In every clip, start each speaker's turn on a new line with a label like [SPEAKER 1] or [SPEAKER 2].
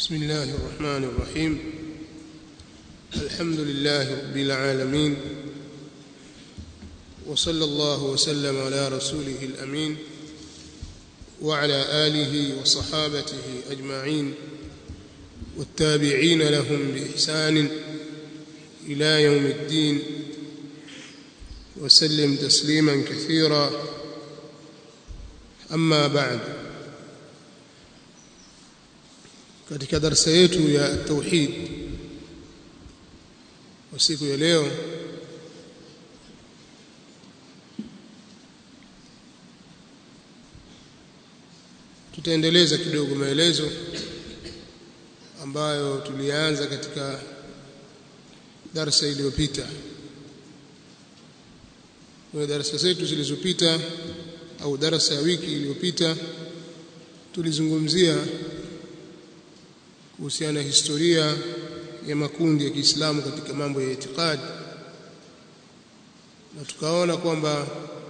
[SPEAKER 1] بسم الله الرحمن الرحيم الحمد لله رب العالمين وصلى الله وسلم على رسوله الأمين وعلى آله وصحابته أجمعين والتابعين لهم بإحسان إلى يوم الدين وسلم تسليما كثيرا أما بعد katika darasa yetu ya tauhid kwa siku ya leo tutaendeleza kidogo maelezo ambayo tulianza katika darasa iliyopita kwenye darasa zetu zilizopita au darasa ya wiki iliyopita tulizungumzia kuhusiana na historia ya makundi ya Kiislamu katika mambo ya itikadi na tukaona kwamba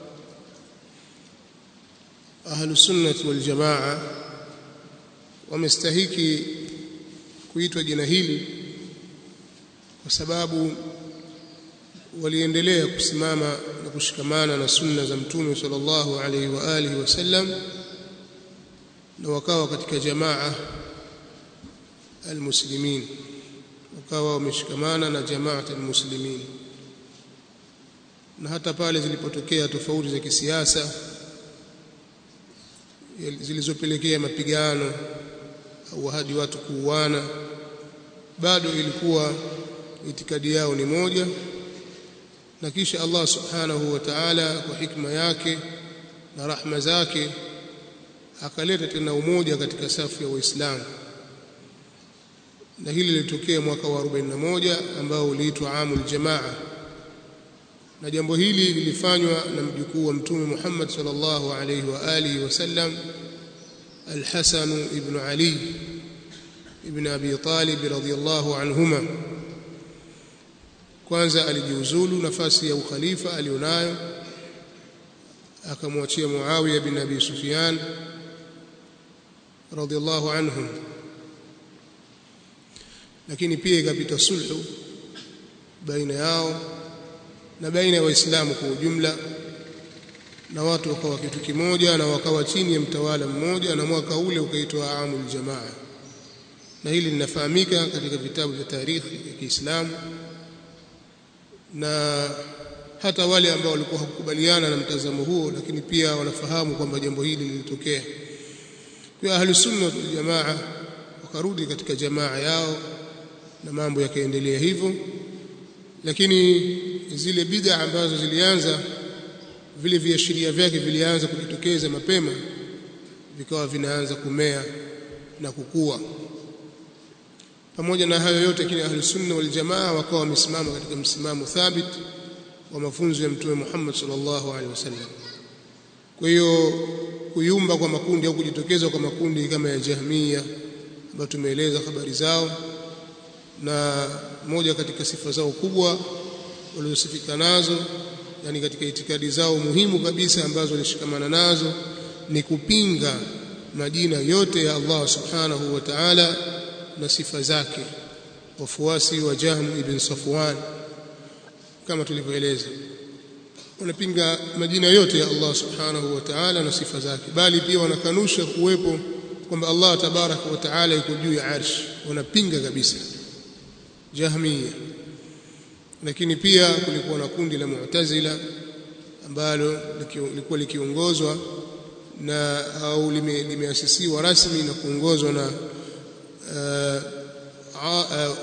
[SPEAKER 1] ahlus sunnah wal jamaa wamestahiki kuitwa jina hili kwa sababu waliendelea kusimama na kushikamana na sunna za mtume sallallahu alaihi wa alihi wasallam na wakawa katika jamaa almuslimin wakawa wameshikamana na jamaat almuslimin na hata pale zilipotokea tofauti za kisiasa zilizopelekea mapigano au hadi watu kuuana bado ilikuwa itikadi yao ni moja na kisha Allah subhanahu wa ta'ala kwa hikma yake na rahma zake akaleta tena umoja katika safu ya waislamu na hili lilitokea mwaka wa 41 ambao uliitwa amul jamaa na jambo hili lilifanywa na mjukuu wa mtume Muhammad sallallahu alayhi wa alihi wasallam al-Hasan ibn Ali ibn Abi Talib radhiyallahu anhuma kwanza alijiuzulu nafasi ya ukhalifa alionayo akamwachia Muawiya bin Abi Sufyan radhiyallahu anhum lakini pia ikapita sulhu baina yao na baina ya waislamu kwa ujumla na watu wakawa kitu kimoja na wakawa chini ya mtawala mmoja na mwaka ule ukaitwa amul jamaa na hili linafahamika katika vitabu vya tarikhi ya Kiislamu na hata wale ambao walikuwa hakukubaliana na mtazamo huo lakini pia wanafahamu kwamba jambo hili lilitokea kwa ahlus sunna wal jamaa wakarudi katika jamaa yao na mambo yakaendelea hivyo lakini zile bid'a ambazo zilianza vile viashiria vyake vilianza kujitokeza mapema vikawa vinaanza kumea na kukua pamoja na hayo yote kile ahli sunna wal jamaa wakawa wamesimama katika msimamo thabit wa mafunzo ya mtume Muhammad sallallahu alaihi wasallam kwa hiyo kuyumba kwa makundi au kujitokeza kwa makundi kama ya Jahmiya ambayo tumeeleza habari zao na moja katika sifa zao kubwa walizosifika nazo yani katika itikadi zao muhimu kabisa ambazo walishikamana nazo ni kupinga majina yote ya Allah subhanahu wa ta'ala na sifa zake wafuasi wa Jahm ibn Safwan kama tulivyoeleza wanapinga majina yote ya Allah subhanahu wa ta'ala na sifa zake bali pia wanakanusha kuwepo kwamba Allah tabaraka wa ta'ala yuko juu ya arsh wanapinga kabisa Jahmiya lakini pia kulikuwa na kundi la Mu'tazila ambalo lilikuwa likiongozwa na au limeasisiwa rasmi na kuongozwa na uh, uh,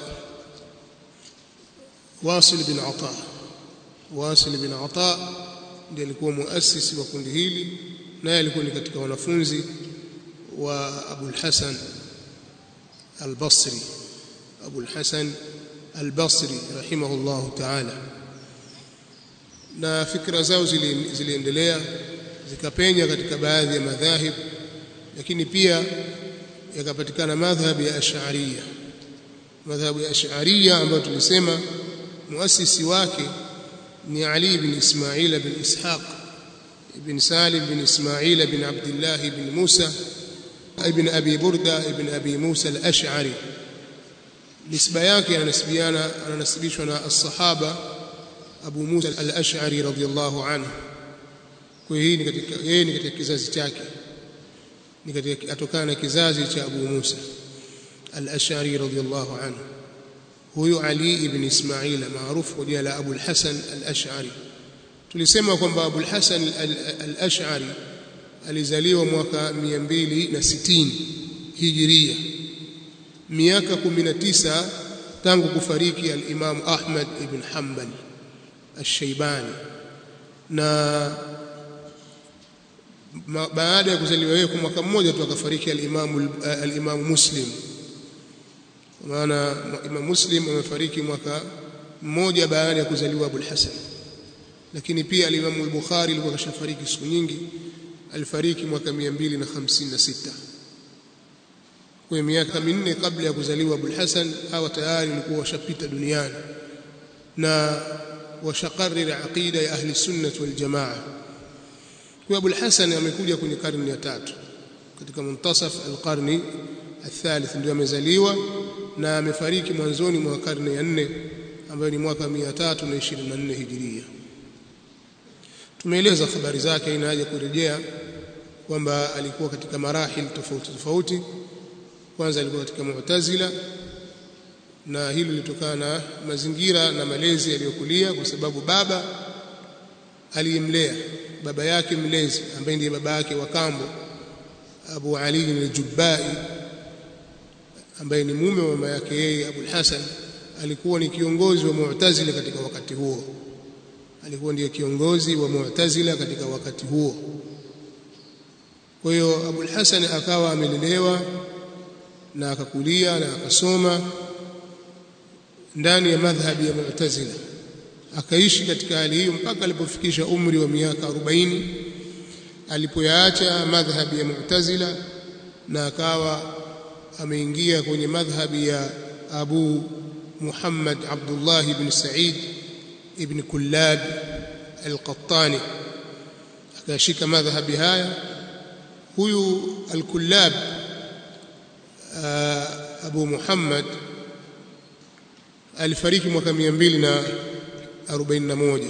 [SPEAKER 1] Wasil bin Ata Wasil bin Ata ndiye alikuwa muasisi wa kundi hili naye alikuwa ni katika wanafunzi wa Abu al-Hasan al-Basri Abu al-Hasan al-Basri rahimahullah ta'ala na fikra zao ziliendelea zikapenya katika baadhi ya madhahib lakini pia yakapatikana madhhabi ya Ash'ariyya madhhabu ya Ash'ariyya ambayo tulisema muasisi wake ni Ali ibn Ismail ibn Ishaq ibn Salim ibn Ismail ibn Abdullah ibn Musa ibn Abi Burda ibn Abi Musa al-Ash'ari nisba yake ananasibiana ananasibishwa na as-sahaba Abu Musa al-Ash'ari radhiyallahu anhu kwa hiyo ni katika yeye ni katika kizazi chake ni katika atokana na kizazi cha Abu Musa al-Ash'ari radhiyallahu anhu huyu Ali ibn Ismail maarufu kwa jina la Abu al-Hasan al-Ash'ari tulisema kwamba Abu al-Hasan al-Ash'ari alizaliwa mwaka 260 Hijiria miaka 19 tangu kufariki al-Imam Ahmad ibn Hanbal al-Shaybani na baada ya kuzaliwa yeye kwa mwaka mmoja tu akafariki al-Imam al-Imam Muslim maana Imam Muslim amefariki mwaka mmoja baada ya kuzaliwa Abu al-Hasan lakini pia al-Imam al-Bukhari alikuwa kashafariki siku nyingi alifariki mwaka 256 kwa miaka minne kabla ya kuzaliwa Abu al-Hasan hawa tayari walikuwa washapita duniani na washakariri aqida ya ahli sunnah wal jamaa kwa Abu al-Hasan amekuja kwenye karne ya tatu katika muntasaf al-qarni الثالث ndio amezaliwa na amefariki mwanzoni mwa karne ya nne ambayo ni mwaka 324 hijiria tumeeleza habari zake ina haja kurejea kwamba alikuwa katika marahil tofauti tofauti kwanza alikuwa katika mu'tazila na hilo lilitokana na mazingira na malezi aliyokulia kwa sababu baba aliyemlea baba yake mlezi ambaye ndiye baba yake wa kambo Abu Ali al-Jubbai ambaye ni mume wa mama yake yeye Abu Hasan alikuwa ni kiongozi wa Mu'tazila katika wakati huo alikuwa ndiye kiongozi wa Mu'tazila katika wakati huo kwa hiyo Abu Hasan akawa amelelewa na akakulia na akasoma ndani ya madhhabi ya Mu'tazila akaishi katika hali hiyo mpaka alipofikisha umri wa miaka 40 alipoyaacha madhhabi ya Mu'tazila na akawa ameingia kwenye madhhabi ya Abu Muhammad Abdullah ibn Sa'id ibn Kullab al-Qattani akashika madhhabi haya huyu al-Kullab Abu Muhammad alifariki mwaka 241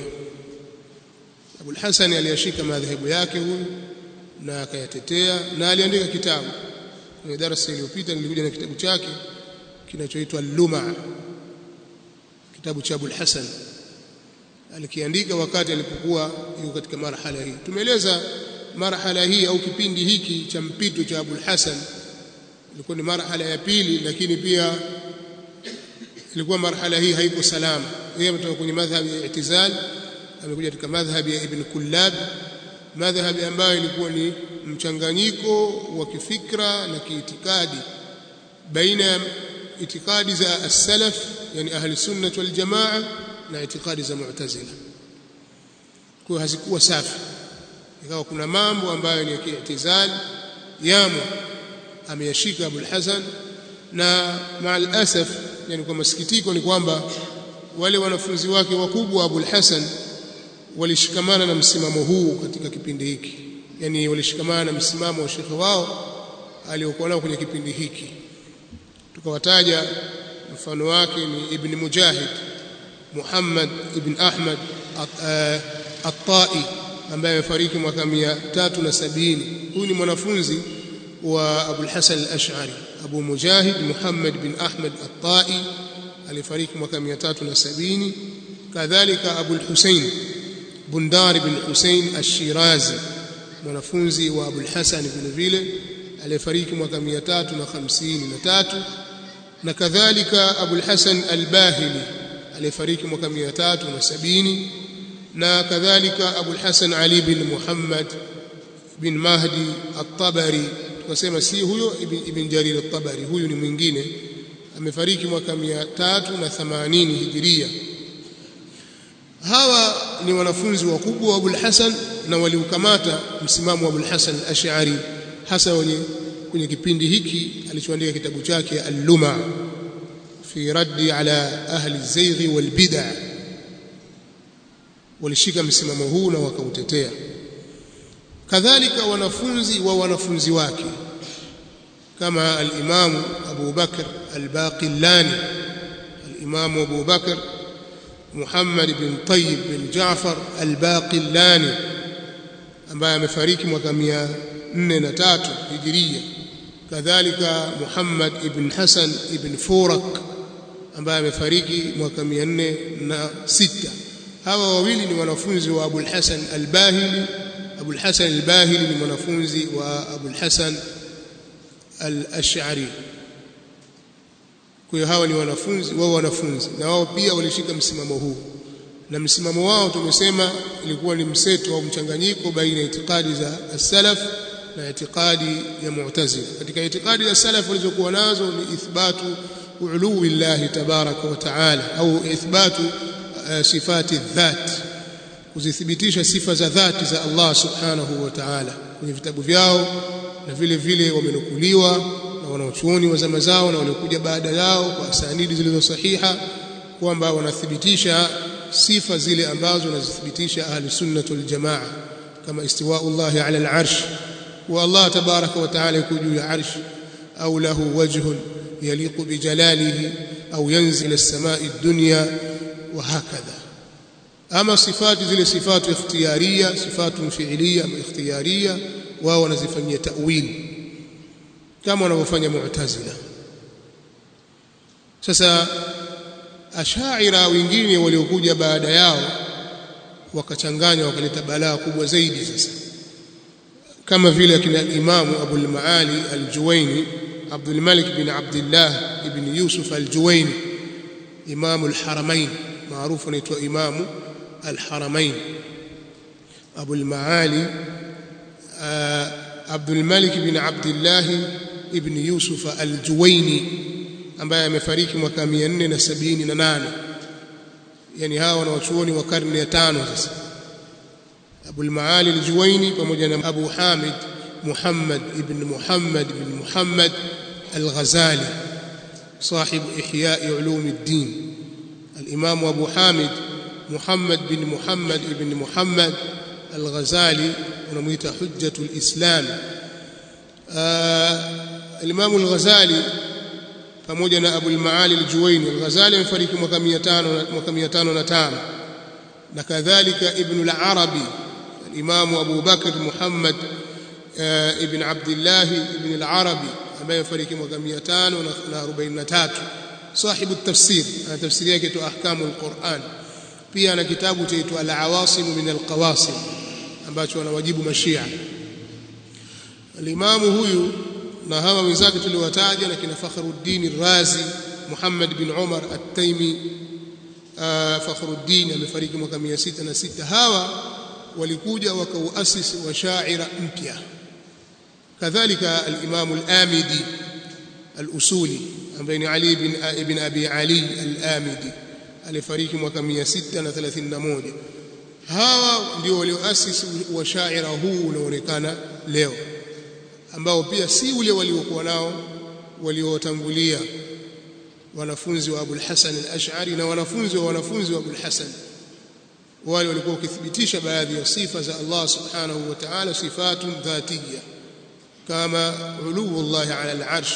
[SPEAKER 1] Abu al-Hasan aliyashika madhhabu yake huyu na akayatetea na aliandika kitabu kwenye darasa iliyopita nilikuja na kitabu chake kinachoitwa Luma kitabu cha Abul Hasan alikiandika wakati alipokuwa yuko katika marhala hii tumeeleza marhala hii au kipindi hiki cha mpito cha Abul Hasan ilikuwa ni marhala ya pili lakini pia ilikuwa marhala hii haiko salama yeye ametoka kwenye madhhabi ya i'tizal amekuja katika madhhabi ya Ibn Kullab madhhabi ambayo ilikuwa ni mchanganyiko wa kifikra na kiitikadi baina ya itikadi za as-salaf yani ahli sunnah wal jamaa na itikadi za mu'tazila kwa hazikuwa safi ikawa kuna mambo ambayo ni ya kiitizal yamo ameyashika Abul Hasan na maal asaf yani kwa masikitiko ni kwamba wale wanafunzi wake wakubwa Abul Hasan walishikamana na msimamo huu katika kipindi hiki yani walishikamana na msimamo wa shekhe wao aliokuwa nao kwenye kipindi hiki tukawataja mfano wake ni Ibn Mujahid Muhammad ibn Ahmad At-Tai ambaye amefariki mwaka 370 huyu ni mwanafunzi wa Abu al-Hasan al-Ash'ari Abu Mujahid Muhammad bin Ahmad At-Tai alifariki mwaka 370 kadhalika Abu al-Husayn Bundar bin Hussein Ash-Shirazi mwanafunzi wa Abu al-Hasan vile vile aliyefariki mwaka 353 na kadhalika Abu al-Hasan al-Bahili aliyefariki mwaka 370 na kadhalika Abu al-Hasan Ali bin Muhammad bin Mahdi at-Tabari tukasema si huyo ibn, ibn Jarir at-Tabari huyu ni mwingine amefariki mwaka 380 Hijiria hawa ni wanafunzi wakubwa wa Abul Hasan na waliukamata msimamo wa Abul Hasan al-Ash'ari hasa wenye kwenye kipindi hiki alichoandika kitabu chake Al-Luma fi raddi ala ahli zayghi wal bid'ah walishika msimamo huu na wakautetea kadhalika wanafunzi wa wanafunzi wake كما الإمام أبو بكر الباقلاني الإمام أبو بكر محمد بن طيب بن جعفر الباقلاني ambaye amefariki mwaka 403 hijiria kadhalika Muhammad ibn Hasan ibn Furak ambaye amefariki mwaka 406 hawa wawili ni wanafunzi wa Abu al-Hasan al-Bahili Abu al-Hasan al-Bahili ni mwanafunzi wa Abu al-Hasan al-Ash'ari kwa hiyo hawa ni wanafunzi wao wanafunzi na wao pia walishika msimamo huu na msimamo wao tumesema ilikuwa ni mseto au mchanganyiko baina ya itikadi za as-salaf na itikadi ya mu'tazila katika itikadi za salaf walizokuwa nazo ni ithbatu uluwi llahi tabaraka wa taala au ithbatu uh, sifati dhat kuzithibitisha sifa za dhati za Allah subhanahu wa ta'ala kwenye vitabu vyao na vile vile wamenukuliwa na wanaochuoni wa zama zao na waliokuja baada yao kwa sanidi zilizo sahiha kwamba wanathibitisha sifa zile ambazo wanazithibitisha ahli sunnah wal jamaa kama istiwa'ullah ala al-arsh wa Allah tabaraka wa ta'ala yuko juu ya arsh au lahu wajhun yaliqu bi jalalihi au yanzil as-sama'i ad-dunya wa hakadha ama sifati zile sifatu ikhtiyariya sifatu fi'liya ama ikhtiyariya wao wanazifanyia ta'wil kama wanavyofanya mu'tazila sasa ashaira wengine waliokuja baada yao wakachanganya wakaleta balaa kubwa zaidi sasa kama vile akina imamu Abul Maali Al-Juwaini Abdul Malik bin Abdullah ibn Yusuf Al-Juwaini imamu al-Haramain maarufu anaitwa imamu al-Haramain Abul Maali Abdul Malik bin Abdullah ibn Yusuf Al-Juwaini ambaye amefariki mwaka 478 yani hawa wanawachuoni wa karne ya tano sasa Abu al-Maali al-Juwaini pamoja na Abu Hamid Muhammad ibn Muhammad ibn Muhammad al-Ghazali صاحب إحياء علوم الدين الإمام أبو حامد محمد بن محمد بن محمد الغزالي ونميت حجة الإسلام آه الإمام الغزالي pamoja na Abu al-Maali al-Juwaini al-Ghazali amefariki mwaka 500 mwaka 505 na kadhalika Ibn al-Arabi al-Imam Abu Bakr Muhammad ibn Abdullah ibn al-Arabi ambaye amefariki mwaka 543 sahibu at-tafsir ana tafsiri yake tu ahkamu al-Quran pia ana kitabu chaitwa al-Awasim min al-Qawasim ambacho anawajibu mashia al-Imam huyu na hawa wenzake tuliwataja na kina Fakhruddin Razi Muhammad bin Umar At-Taimi Fakhruddin amefariki mwaka 606 hawa walikuja wakauasisi wa shaira mpya kadhalika al-Imam al-Amidi al-Usuli ambaye ni Ali ibn ibn Abi Ali al-Amidi alifariki mwaka 631 hawa ndio walioasisi wa shaira huu unaonekana leo ambao pia si ule waliokuwa nao waliotangulia wanafunzi wa Abul Hasan al-Ash'ari na wanafunzi wa wanafunzi wa Abul Hasan wale walikuwa wakithibitisha baadhi ya sifa za Allah subhanahu wa ta'ala sifatun dhatiyya kama uluwu Allah ala al-arsh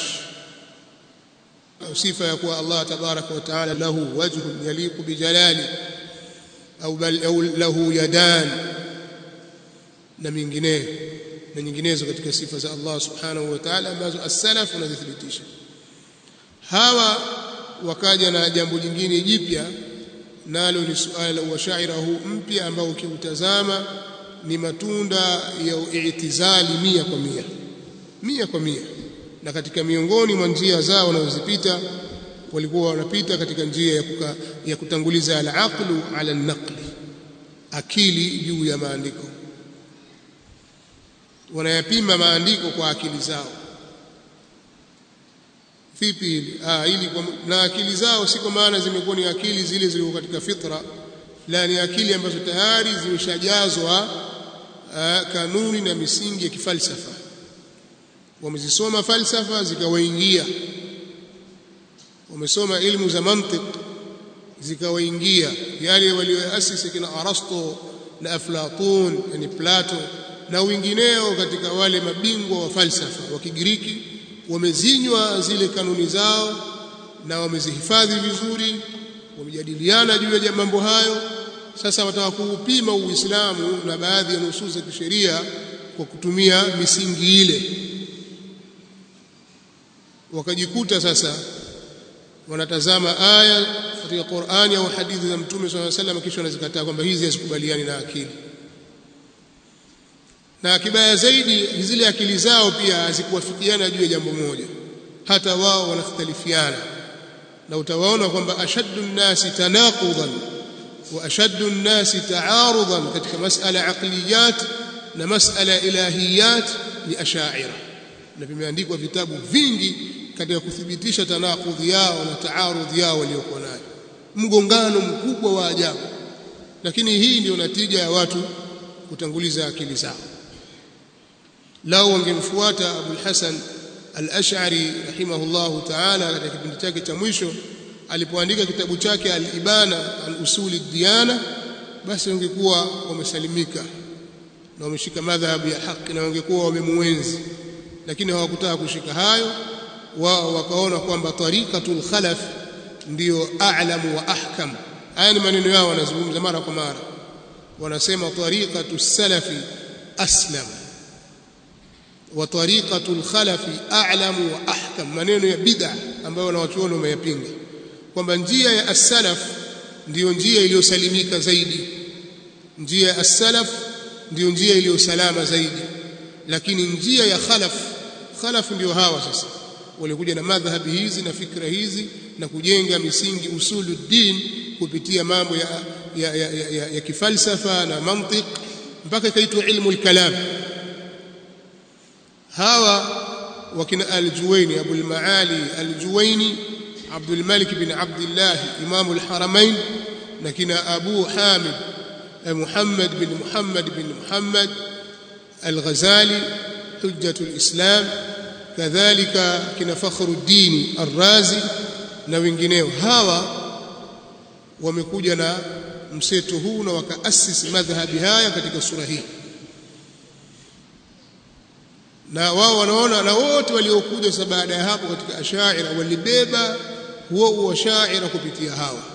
[SPEAKER 1] au sifa ya kuwa Allah tabaraka wa ta'ala lahu wajhun yaliqu bi jalali au bal au lahu yadan na mingineyo na nyinginezo katika sifa za Allah subhanahu wa ta'ala ambazo as-salaf wanazithibitisha hawa wakaja na jambo jingine jipya nalo ni suala la washaira huu mpya ambao ukiutazama ni matunda ya i'tizali mia kwa mia mia kwa mia na katika miongoni mwa njia zao wanazozipita walikuwa wanapita katika njia ya, kuka, ya kutanguliza al-aqlu ala an-naqli akili juu ya maandiko wanayapima maandiko kwa akili zao vipi hili ah ili kwa, na akili zao si kwa maana zimekuwa ni akili zile zilizo katika fitra la ni akili ambazo tayari zimeshajazwa kanuni na misingi ya kifalsafa wamezisoma falsafa zikawaingia wamesoma ilmu za mantiq zikawaingia yale walioasisi kina Arasto na Aflatun yani Plato na wengineo katika wale mabingwa wa falsafa wa Kigiriki wamezinywa zile kanuni zao na wamezihifadhi vizuri wamejadiliana juu ya mambo hayo sasa wataka kuupima uislamu na baadhi ya nusus za kisheria kwa kutumia misingi ile wakajikuta sasa wanatazama aya katika Qur'ani au hadithi za Mtume swalla salam kisha wanazikataa kwamba hizi hazikubaliani na akili na kibaya zaidi zile akili zao pia hazikuwafikiana juu ya jambo moja hata wao wanakhtalifiana na utawaona kwamba ashaddu nnasi tanaqudan wa ashaddu nnasi ta'arudan katika masala aqliyat na masala ilahiyat ni ashaira na vimeandikwa vitabu vingi katika kuthibitisha tanaqudhi yao na taarudhi yao waliokuwa nayo mgongano mkubwa wa ajabu lakini hii ndio natija ya watu kutanguliza akili zao lao wangemfuata Abu Hasan al-Ash'ari rahimahullahu ta'ala katika kipindi chake cha mwisho alipoandika kitabu chake al-Ibana an usuli diyana basi wangekuwa wamesalimika na wameshika madhhabu ya haki na wangekuwa wamemuenzi lakini hawakutaka kushika hayo wao wakaona kwamba tariqatul khalaf ndiyo a'lamu wa ahkam haya ni maneno yao wanazungumza mara kwa mara wanasema tariqatu salafi aslam wa tariqatul khalafi a'lamu wa ahkam maneno ya bid'a ambayo wanawachuoni wameyapinga kwamba njia ya as-salaf ndiyo njia iliyosalimika zaidi njia ya as-salaf ndiyo njia iliyosalama zaidi lakini njia ya khalaf khalaf ndio hawa sasa walikuja na madhhabi hizi na fikra hizi na kujenga misingi usuluddin kupitia mambo ya, ya, ya, ya, ya, ya kifalsafa na mantiq mpaka ikaitwa ilmu al-kalam hawa wakina al-Juwaini Abu al-Maali al-Juwaini Abdul Malik bin Abdullah Imam al-Haramain na kina Abu Hamid Muhammad bin Muhammad bin Muhammad al-Ghazali hujjatul Islam kadhalika kina Fakhruddin Ar-Razi na wengineo hawa wamekuja na mseto huu na wakaasisi madhhabi haya katika sura hii na wao wanaona na wote waliokuja sasa baada ya hapo katika ashaira walibeba huo huo shaira kupitia hawa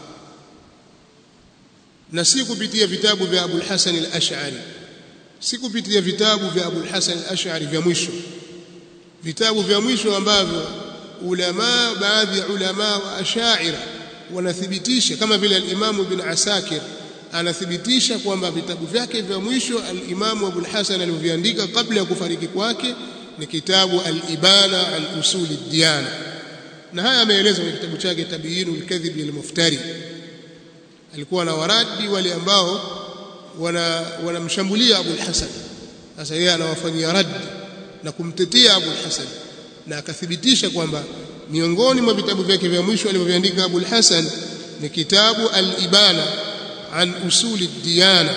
[SPEAKER 1] na si kupitia vitabu vya Abu al-Hasan al-Ash'ari si kupitia vitabu vya Abu al-Hasan al-Ash'ari vya mwisho vitabu vya mwisho ambavyo ulama baadhi ya ulama wa ashaira wanathibitisha kama vile al-Imam Ibn Asakir anathibitisha kwamba vitabu vyake vya mwisho al-Imam Abu al-Hasan alivyoandika kabla ya kufariki kwake ni kitabu al-Ibana an usuli ad-diyana na haya ameeleza kwenye kitabu chake Tabyinu al-Kadhib lil-Muftari alikuwa na waradi wale ambao wana wanamshambulia Abu al-Hasan sasa yeye anawafanyia rad na kumtetea Abu al-Hasan na akathibitisha kwamba miongoni mwa vitabu vyake vya mwisho alivyoviandika Abu al-Hasan ni kitabu al-Ibana an usuli diyana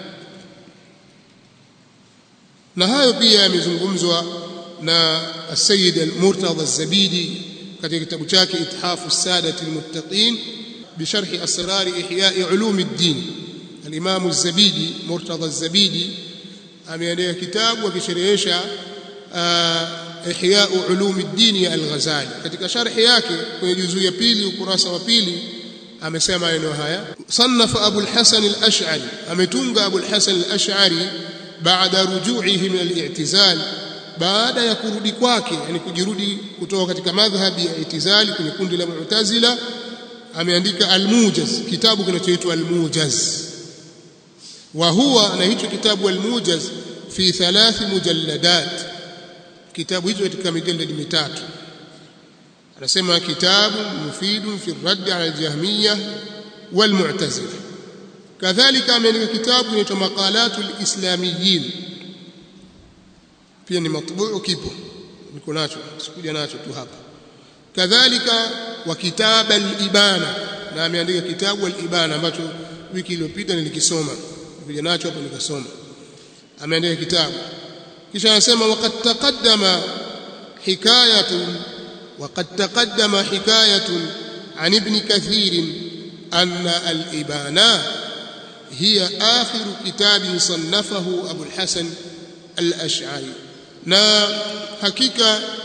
[SPEAKER 1] na hayo pia yamezungumzwa na Sayyid al-Murtada az-Zabidi katika kitabu chake Ithafu Sadati al-Muttaqin بشرح أسرار إحياء علوم الدين الإمام الزبيدي مرتضى الزبيدي ameandika kitabu akisherehesha ihya ulum ad-din ya al-Ghazali katika sharhi yake kwenye juzuu ya pili ukurasa wa pili amesema maneno haya sannafa Abu al-Hasan al-Ash'ari ametunga Abu al-Hasan al-Ash'ari baada ruju'ihi min al-i'tizal baada ya kurudi kwake yani kujirudi kutoka katika madhhabi ya i'tizali kwenye kundi la Mu'tazila ameandika al-Mujaz kitabu kinachoitwa al-Mujaz wa huwa na hicho kitabu al-Mujaz fi thalath mujalladat kitabu hicho katika mijallad mitatu anasema kitabu mufidun fi radd ala al-jahmiyya wal mu'tazila kadhalika ameandika kitabu kinaitwa maqalatul islamiyyin pia ni matbuu kipo niko nacho sikuja nacho tu hapa kadhalika wa kitab al-ibana na ameandika kitabu al-ibana ambacho wiki iliyopita nilikisoma nikuja nacho hapo nikasoma ameandika kitabu kisha anasema waqad taqaddama hikayatun وقد تقدم حكاية عن ابن كثير أن الإبانة هي آخر كتاب صنفه أبو الحسن الأشعري na hakika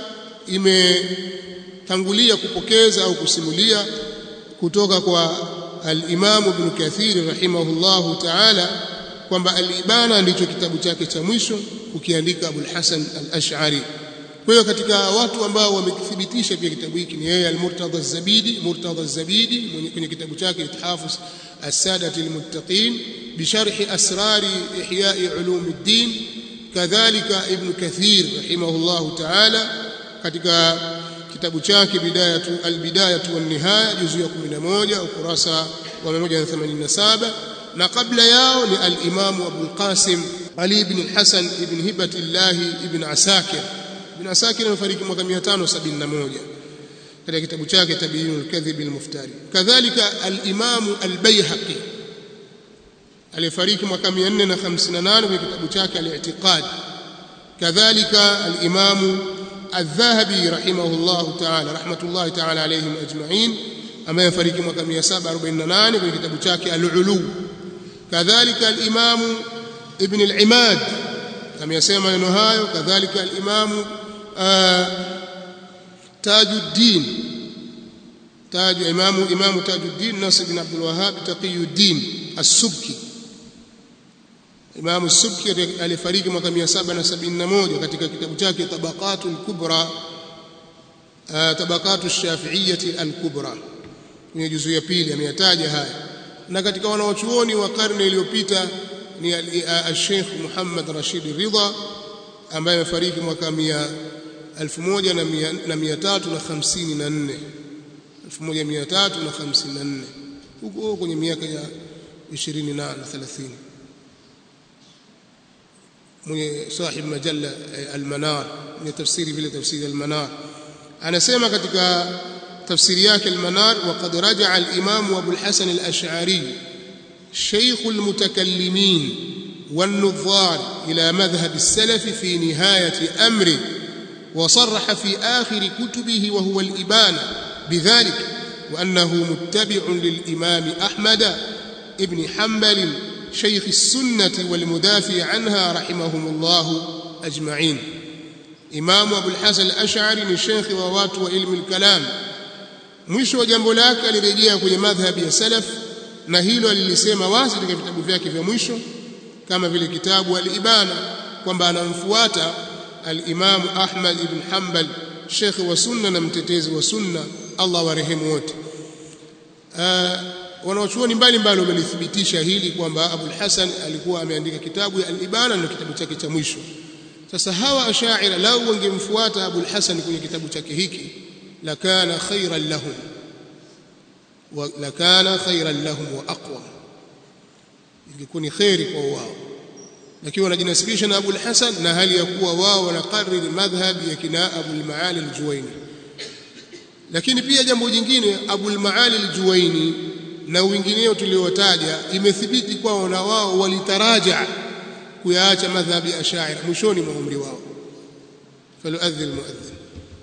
[SPEAKER 1] imetangulia kupokeza au kusimulia kutoka kwa al-Imam Ibn Kathir rahimahullahu ta'ala kwamba al-Ibana ndicho kitabu chake cha mwisho kukiandika Abul Hasan al-Ash'ari kwa hiyo katika watu ambao wamekithibitisha pia kitabu hiki ni yeye al-Murtadha az-Zabidi Murtadha az-Zabidi kwenye kitabu chake Ithafus as-Sadati al-Muttaqin bisharh asrar ihya ulum ad-din kadhalika Ibn Kathir rahimahullahu ta'ala katika kitabu chake bidayatu al-Bidayatu wan-Nihaya juzu ya 11 ukurasa wa 187 na kabla yao ni al-Imam Abu Qasim Ali ibn al-Hasan ibn Hibatillah ibn Asakir ibn Asakir amefariki mwaka 571 katika kitabu chake Tabiinul Kadhib al-Muftari kadhalika al-Imam al-Baihaqi alifariki mwaka 458 kwenye kitabu chake al-I'tiqad kadhalika al-Imam الذهبي رحمه الله تعالى رحمة الله تعالى عليهم أجمعين أما يفريق mwaka 748 kwenye kitabu chake al-Ulu kadhalika al-Imam Ibn al-Imad ameyasema neno hayo kadhalika al-Imam Tajuddin Taju Imam Imam Tajuddin Nasr bin Abdul Wahhab Taqiyuddin As-Subki Imam As-Subki alifariki mwaka 771 katika kitabu chake Tabaqatul Kubra Tabaqatu Shafi'iyyah Al-Kubra kwenye juzu ya pili ameyataja haya na katika wanawachuoni wa karne iliyopita ni al-Sheikh Muhammad Rashid Ridha ambaye amefariki mwaka 1354 1354 huko kwenye miaka ya 20 na 30 mwenye sahib majalla al-Manar mwenye tafsiri vile tafsiri al-Manar anasema katika tafsiri yake al-Manar waqad raja'a al-Imam Abu al-Hasan al-Ash'ari شيخ المتكلمين والنظار إلى مذهب السلف في نهاية أمره وصرح في آخر كتبه وهو الإبانة بذلك وأنه متبع للإمام أحمد ابن حنبل شيخ السنة والمدافع عنها رحمهم الله أجمعين إمام أبو الحسن الأشعري الشيخ ووات وعلم الكلام mwisho wa jambo lake alirejea kwenye madhhabi ya salaf na hilo alilisema wazi katika vitabu vyake vya mwisho kama vile kitabu al-Ibana kwamba anamfuata al-Imam Ahmad ibn Hanbal Sheikh wa sunna na mtetezi wa sunna Allah warehemu wote wanaochuoni mbalimbali wamelithibitisha hili kwamba Abu al-Hasan alikuwa ameandika kitabu ya al-Ibana na kitabu chake cha mwisho sasa hawa ashaira lau wangemfuata Abu al-Hasan kwenye kitabu chake hiki lakana khairan lahum lakana khairan lahum wa aqwa ingekuwa ni khairi kwa wao lakini wanajinasibisha na Abu al-Hasan na hali ya kuwa wao wanakariri madhhab ya kina Abu al-Maali al-Juwaini lakini pia jambo jingine Abu al-Maali al-Juwaini na wengineo tuliotaja imethibiti kwao na wao walitaraja kuyaacha madhhabi ya Ash'ari mwishoni mwa umri wao faluadhi al-muadhdhin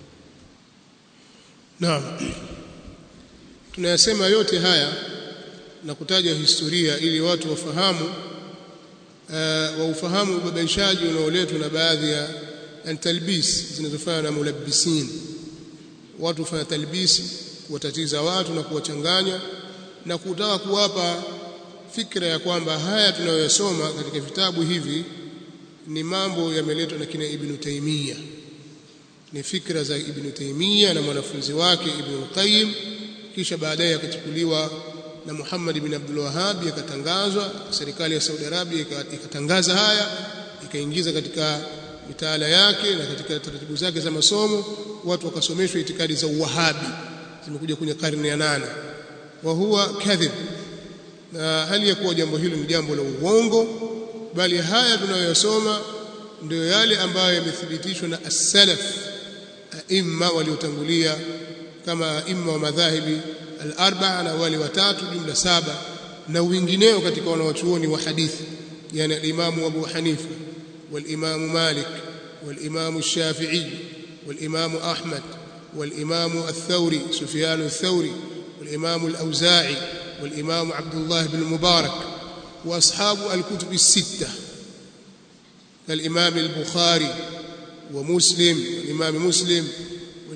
[SPEAKER 1] naam tunayasema yote haya na kutaja historia ili watu wafahamu uh, waufahamu ubabaishaji unaoletwa na baadhi ya talbis zinazofanya na mulabbisin watu hufanya talbisi kuwatatiza watu na kuwachanganya na kutaka kuwapa fikra ya kwamba haya tunayoyasoma katika vitabu hivi ni mambo yameletwa na kina Ibn Taymiyyah ni fikra za Ibn Taymiyyah na mwanafunzi wake Ibn Qayyim kisha baadaye akachukuliwa na Muhammad ibn Abdul Wahhab yakatangazwa serikali ya Saudi Arabia ikatangaza haya ikaingiza katika mitaala yake na katika taratibu zake za masomo watu wakasomeshwa itikadi za Uwahabi zimekuja kwenye karne ya nane wa huwa kadhib na hali ya kuwa jambo hilo ni jambo la uongo bali haya tunayoyasoma ndio yale ambayo yamethibitishwa na as-salaf aimma waliotangulia kama aimma wa madhahibi al-arba'a na wale watatu jumla saba na wengineo katika wanawachuoni wa hadithi yani al-Imam Abu Hanifa wal-Imam Malik wal-Imam Shafi'i wal-Imam Ahmad wal-Imam al-Thawri Sufyan al-Thawri wal-Imam al-Auza'i wal-Imam Abdullah ibn Mubarak واصحاب الكتب السته كالامام البخاري ومسلم الامام مسلم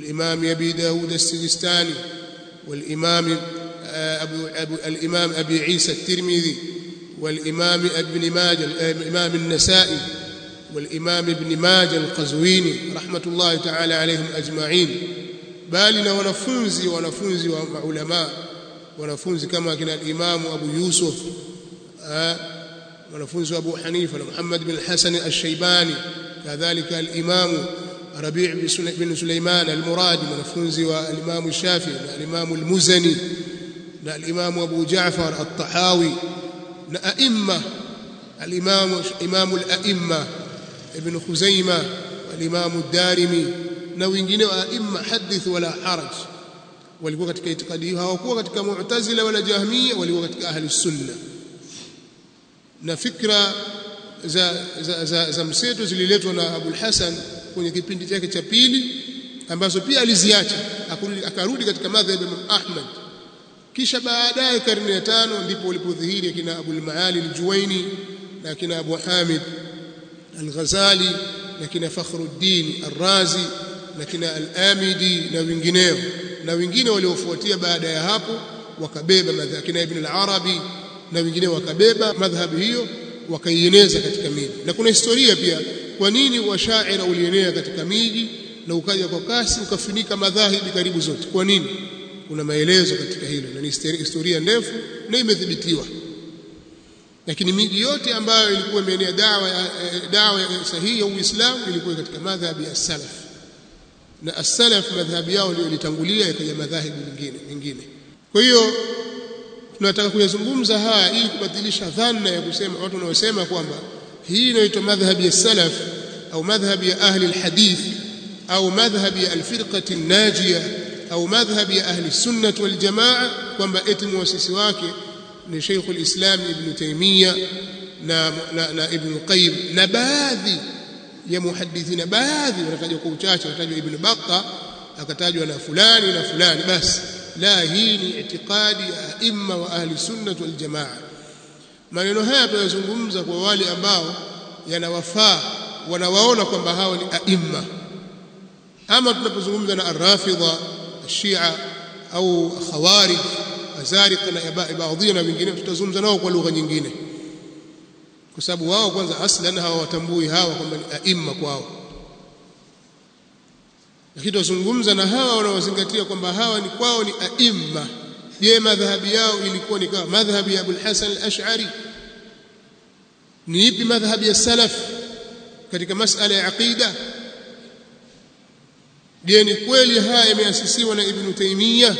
[SPEAKER 1] والإمام أبي داود السجستاني والإمام أبو أبو الإمام أبي عيسى الترمذي والإمام ابن ماجه الإمام النسائي والإمام ابن ماجه القزويني رحمة الله تعالى عليهم أجمعين bali na wanafunzi wanafunzi wa maulama wanafunzi kama kina al-Imam Abu Yusuf wanafunzi wa Abu Hanifa na Muhammad bin Hasan al-Shaybani kadhalika al-Imam Rabi' bin Sulaiman al-Muradi wanafunzi wa al-Imam Shafi'i na al-Imam al-Muzani na al-Imam Abu Ja'far at-Tahawi na a'imma al-Imam Imam al-A'imma Ibn Khuzaimah al-Imam ad-Darimi na wengine wa aima hadith wala haraj walikuwa katika itikadi hiyo hawakuwa katika mu'tazila wala jahmiya walikuwa katika ahli sunna na fikra za za, za, za mseto zililetwa na Abu Hasan kwenye kipindi chake cha pili ambazo pia aliziacha akarudi katika madhhab ya Ahmad kisha baadaye karne ya tano ndipo walipodhihiri kina Abu al-Maali al-Juwaini na kina Abu Hamid al-Ghazali na kina Fakhruddin al-Razi na kina al-Amidi na wengineo na wengine waliofuatia baada ya hapo wakabeba madhhabi kina Ibn al-Arabi na wengine wakabeba madhhabi hiyo wakaieneza katika miji na kuna historia pia kwa nini washaira ulienea katika miji na ukaja kwa kasi ukafunika madhahibi karibu zote kwa nini kuna maelezo katika hilo na ni historia ndefu na imethibitiwa lakini miji yote ambayo ilikuwa imeenea dawa dawa sahihi ya Uislamu ilikuwa katika madhhabi ya salaf na as-salaf madhhabi yao ndio ilitangulia ikaja madhahibu mengine mengine kwa hiyo tunataka kuyazungumza haya ili kubatilisha dhana ya kusema watu wanaosema kwamba hii inaitwa madhhabi ya salaf au madhhabi ya ahli alhadith au madhhabi ya alfirqati najia au madhhabi ya ahli sunnah wal jamaa kwamba eti muasisi wake ni Sheikh al-Islam Ibn Taymiyyah na, na, na Ibn Qayyim na baadhi ya muhadithina baadhi wanatajwa kwa uchache wanatajwa Ibn Battah akatajwa na fulani na fulani basi la hii ni itikadi ya aima wa ahli sunnah wal jamaa maneno haya tunayozungumza kwa wale ambao yanawafaa wanawaona kwamba hao ni aima ama tunapozungumza na arrafidha ashia au khawarij azariqa na baadhi na wengine tutazungumza nao kwa lugha nyingine kwa sababu wao kwanza aslan hawatambui hawa kwamba ni aima kwao lakini tuzungumza na hawa wanaozingatia kwamba hawa ni kwao ni aima je madhhabi yao ilikuwa ni kama madhhabi ya Abul Hasan al-Ash'ari ni ipi madhhabi ya salaf katika masala ya aqida je ni kweli haya yameasisiwa na Ibn Taymiyyah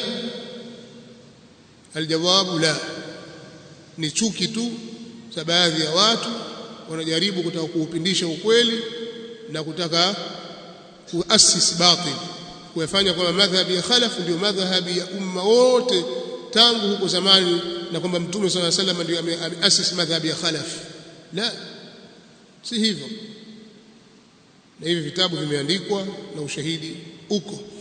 [SPEAKER 1] aljawabu la ni chuki tu za baadhi ya watu wanajaribu kutaka kuupindisha ukweli na kutaka kuasisi batil kuyafanya kwamba madhhabi ya khalaf ndio madhhabi ya umma wote tangu huko zamani na kwamba mtume swalla salam ndio ameasisi madhhabi ya khalaf la si hivyo na hivi vitabu vimeandikwa na ushahidi uko